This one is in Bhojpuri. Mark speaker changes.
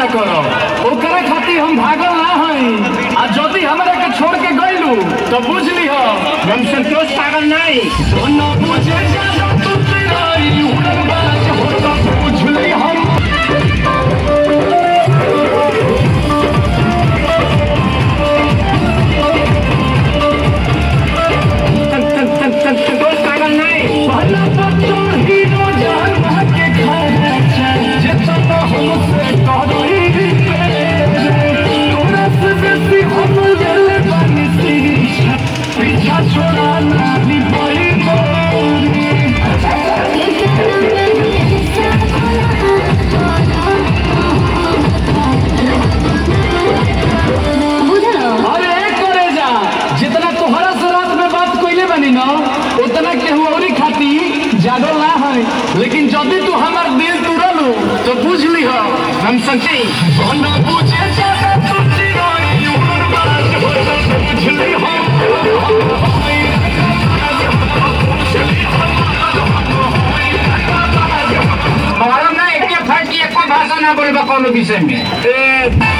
Speaker 1: करो ओकरा खातिर हम भागल ना हई आ यदि हमरा के छोड़ के गइलू तो बुझ लिह
Speaker 2: हम संतोष पागल नहीं
Speaker 1: न बुझे जा तू तेरी उड़नबाज हो तो बुझ ली हम
Speaker 2: सं- सं- सं- सं- संतोष पागल नहीं
Speaker 1: पहला बच्चों हीरो जान भागे खाए जितना हमसे करी तोरा से बेसी हम जल बनी शीशा पीछा छोड़ा ना दी पड़ी मोरी अरे करे जा जितना तोहरा से रात में बात कइले बनी ना उतना केहू औरी खाती जागल ना है लेकिन जदि तू हमार दिल तुरलू तो बुझ लिह
Speaker 2: हम संजय
Speaker 1: ना बुझे जाता तू चिराई उड़नबाज हो तो बुझ लिह
Speaker 2: हमारा ना एक फर्क एक भाषा ना बोलबा कोनो विषय में
Speaker 1: ए